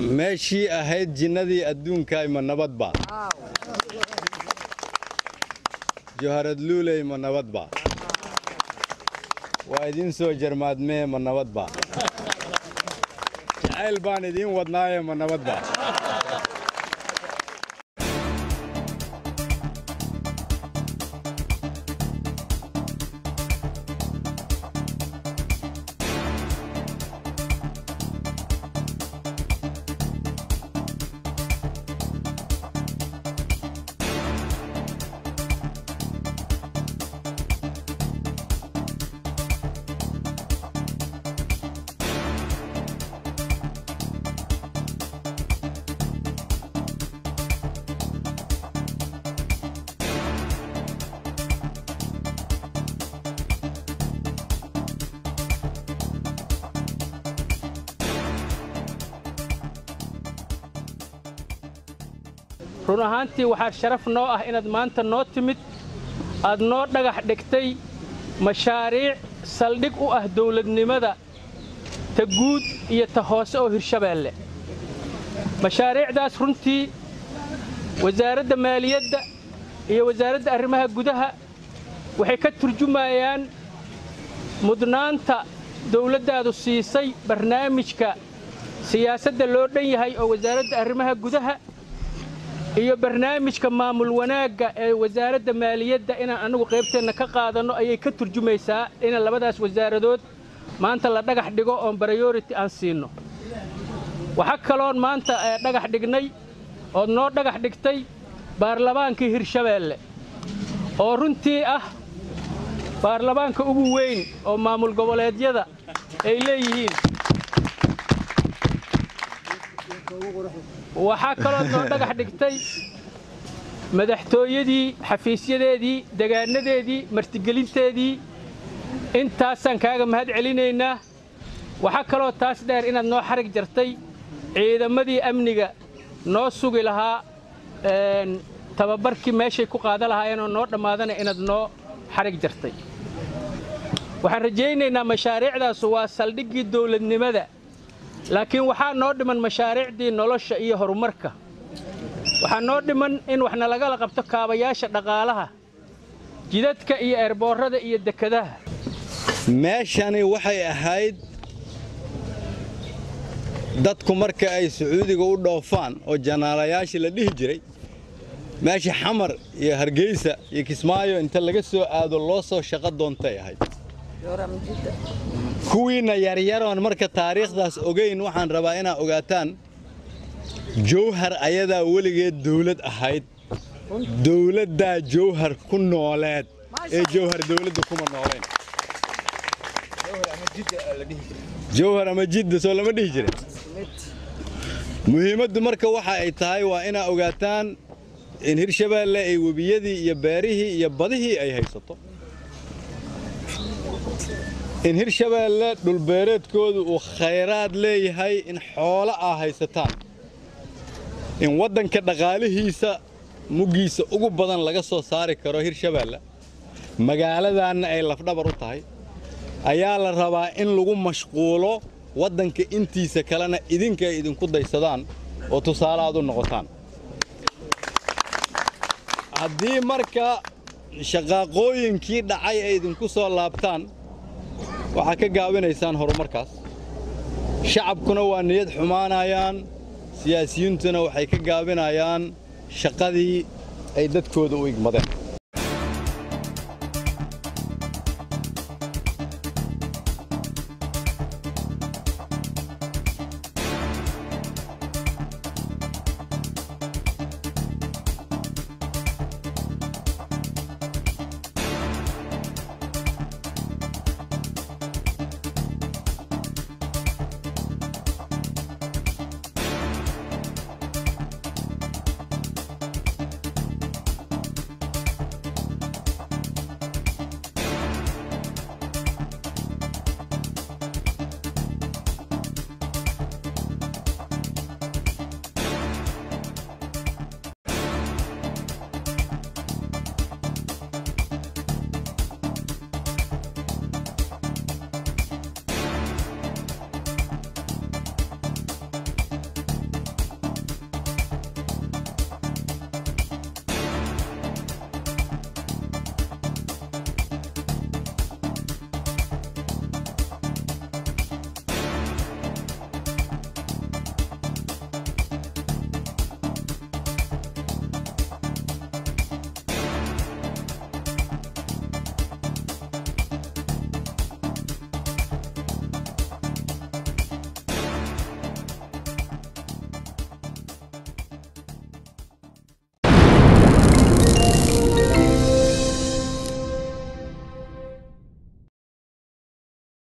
meeshii ahayd jinnadii adduunka ima nabadba joharad luuley ma nabadba waa idiin soo jarmaadmee ma nabadba jacayl baan idiin wadnaaye ma nabadba run ahaantii waxaa sharaf noo ah inaad maanta noo timid aad noo dhagax dhigtay mashaariic saldhig u ah dawladnimada ta guud iyo ta hoose oo hirshabeelle mashaariicdaas runtii wasaaradda maaliyadda iyo wasaaradda arrimaha gudaha waxay ka turjumayaan mudnaanta dawladdaadu siisay barnaamijka siyaasadda loo dhan yahay oo wasaaradda arrimaha gudaha iyo barnaamijka maamul wanaagga ee wasaaradda maaliyadda inaan annagu qaybteenna ka qaadanno ayay ka turjumaysaa in labadaas wasaaradood maanta la dhagax dhigo oon baryority aan siinno waxaa kaloon maanta dhagax dhignay ood noo dhagax dhigtay baarlamaankii hirshabeelle oo runtii ah baarlamaanka ugu weyn oo maamul goboleedyada ay leeyihiin waxaa kaloo noo dhagax dhigtay madaxtooyadii xafiisyadeedii degaanadeedii martigelinteedii intaasaan kaaga mahad celinaynaa waxaa kaloo taas dheer inaad noo xarig jartay ciidamadii amniga noo sugi lahaa tababarkii meeshay ku qaadan lahaayeenoo noo dhammaadana inaad noo xarig jartay waxaan rajaynaynaa mashaariicdaasu waa saldhiggii dawladnimada laakiin waxaa noo dhiman mashaariicdii nolosha iyo horumarka waxaa noo dhiman in waxna lagala qabto kaabayaasha dhaqaalaha jidadka iyo eerboorrada iyo dekadaha meeshani waxay ahayd dadku marka ay sacuudiga u dhoofaan oo janaalayaashii la dhihi jiray meesha xamar iyo hargeysa iyo kismaayo inta laga soo aado loo soo shaqo doontay ahayd kuwiinna yaryaroon marka taariikhdaas ogayn waxaan rabaa inaad ogaataan jawhar ayadaa weligeed dawlad ahayd dawladdaa jawhar ku nooleed ee jawhar dawladda kuma nooleen jawhar ama jidda soo lama dhihi jirin muhiimaddu marka waxa ay tahay waa inaad ogaataan in hirshabeelle ay webiyadii iyo beerihii iyo badihii ay haysato in hirshabeelle dhulbeereedkoodu uu khayraad leeyahay in xoolo aa haysataan in waddanka dhaqaalihiisa muggiisa ugu badan laga soo saari karo hirshabeelle magaaladaanna ay lafdhabar u tahay ayaa la rabaa in lagu mashquulo waddanka intiisa kalena idinka ay idinku daysadaan oo tusaale aad u noqotaan haddii marka shaqaaqooyinkii dhacay ay idinku soo laabtaan waxaa ka gaabinaysaan horumarkaas shacabkuna waa niyad xumaanayaan siyaasiyiintuna waxay ka gaabinayaan shaqadii ay dadkooda u igmadeen